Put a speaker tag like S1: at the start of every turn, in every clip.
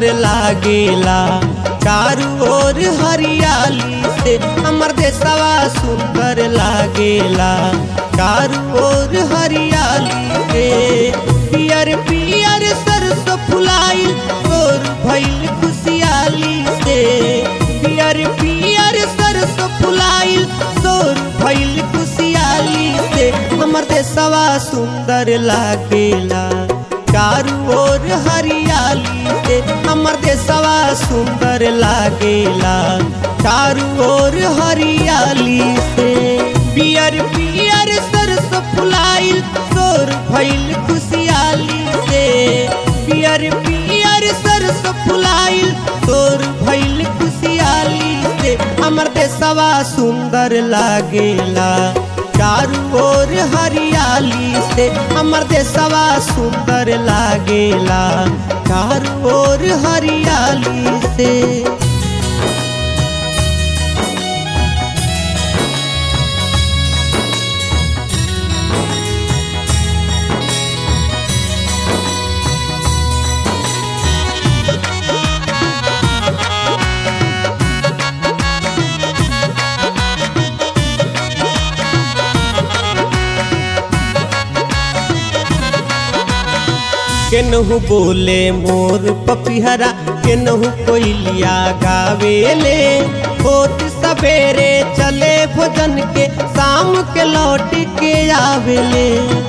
S1: सुंदर लागेला चारू ओर हरियाली से हमर देशवा सुंदर लागेला चारू ओर हरियाली से पियर पियर सरसों फुलाइल तोर भइल खुशियाली से पियर पियर सरसों फुलाइल तोर भइल खुशियाली से हमर देशवा सुंदर लागेला चारू ओर हरियाली से हमर देशवा सुंदर लागेला चारू ओर हरियाली से पियर पियर सरसों फुलाइल तोर भइल खुशियाली से पियर पियर सरसों फुलाइल तोर भइल खुशियाली से हमर देशवा सुंदर लागेला चारू ओर हरियाली से हमर देशवा सुंदर लागेला चारू ओर हरियाली से केनहू बोले मोर पपिहरा केनहू कोयलिया गावेले होत सवेरे चले भोजन के शाम के लौट के आवेले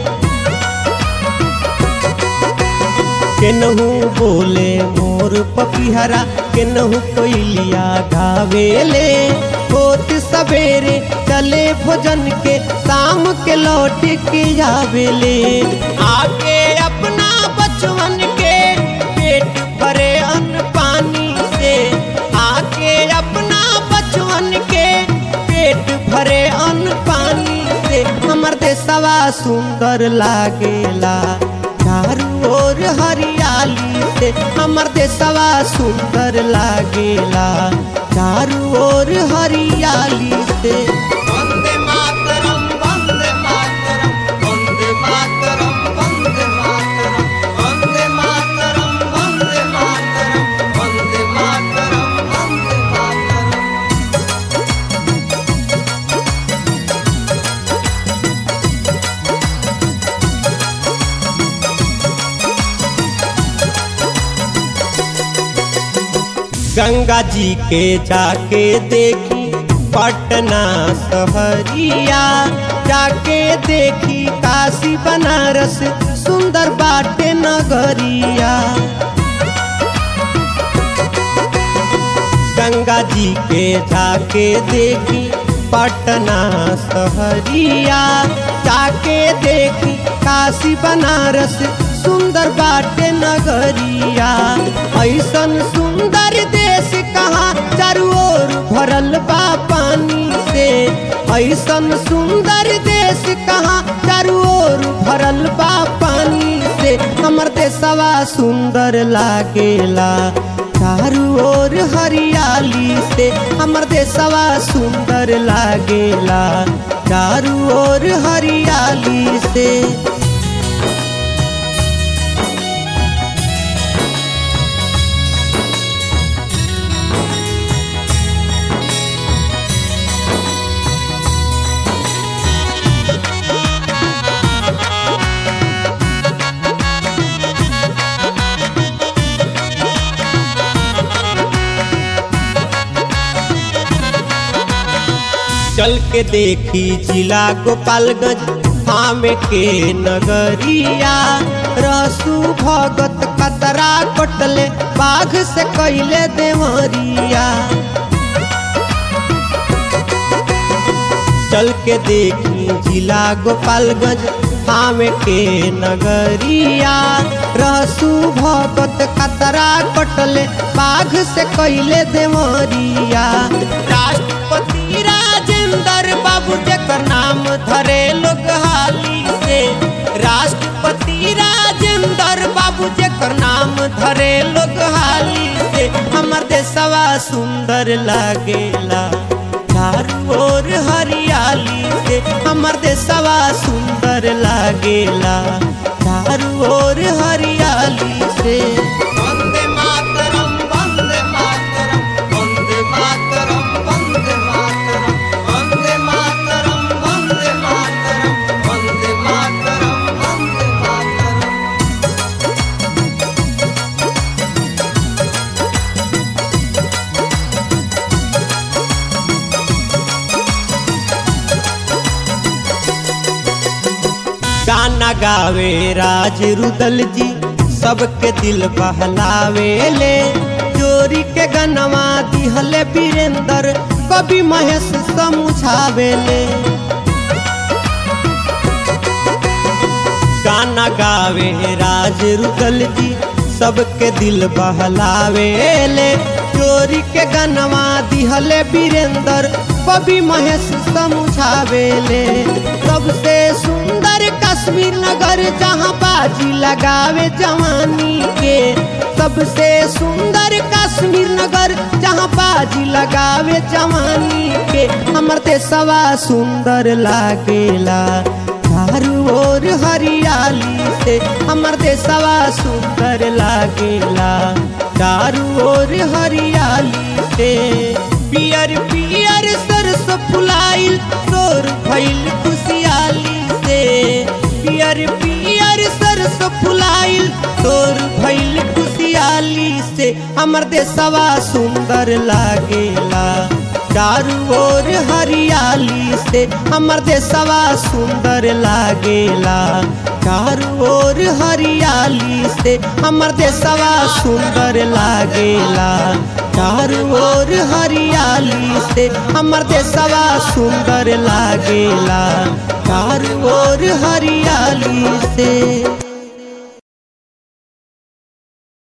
S1: केनहू बोले मोर पपिहरा केनहू कोयलिया गावेले होत सवेरे चले भोजन के शाम के लौट के आवेले आके अपना बचवन के पेट भरे अन्न पानी से आके अपना बचवन के पेट भरे अन्न पानी से हमर देशवा सुंदर लागेला चारू ओर हरियाली से हमर देशवा सुंदर लागेला चारू ओर हरियाली से वंदे मातरम वंदे मातरम वंदे मातरम वंदे मातरम वंदे मातरम वंदे मातरम वंदे मातरम वंदे मातरम गंगा जी के जाके देखी पटना सहरिया जाके देखी काशी बनारस सुंदर बाटे नगरिया गंगा जी के जाके देखी पटना सहरिया जाके देखी काशी बनारस सुंदर बाटे नगरिया ऐसन सुंदर देश कहाँ चारू ओर भरल बा पानी से ऐसन सुंदर देश कहाँ चारू ओर भरल बा पानी से हमर देशवा सुंदर लागेला चारू ओर हरियाली से हमर देशवा सुंदर लागेला चारू ओर हरियाली से चल के देखी जिला गोपालगंज थामे के नगरिया रसू भगत कतरा कटले बाघ से कैले देवरिया चल के देखी जिला गोपालगंज थामे के नगरिया रसू भगत कतरा कटले बाघ से कैले देवरिया राष्ट्रपति राजेंद्र बाबू जकर नाम धरे लोग हाली से राष्ट्रपति राजेंद्र बाबू जकर नाम धरे लोग हाली से हमर देशवा सुंदर लागेला चारू ओर हरियाली से हमर देशवा सुंदर लागेला चारू ओर हरियाली से वंदे मातरम गाना गावे राज रुदल जी सबके दिल बहलावे ले चोरी के गनवा दिहले वीरेंद्र कवि महेश समझावे ले गाना गावे राज रुदल जी सबके दिल बहलावे ले चोरी के गनवा दिहले वीरेंद्र कवि महेश समझावे ले सबसे सुंदर कश्मीर नगर जहाँ बाजी लगावे जवानी के सबसे सुंदर कश्मीर नगर जहाँ बाजी लगावे जवानी के हमर देशवा सुंदर लागेला चारू ओर हरियाली से हमर देशवा सुंदर लागेला चारू ओर हरियाली से पियर पियर सरस फुलाइल तोर भइल खुशियाली से पियर पियर सरस फुलाइल तोर भइल खुशियाली से हमर देशवा सुंदर लागेला चारू ओर हरियाली से हमर देशवा सुंदर लागेला चारू ओर हरियाली से हमर देशवा सुंदर लागेला चारू ओर हरियाली से हमर देशवा सुंदर लागेला चारू ओर हरियाली से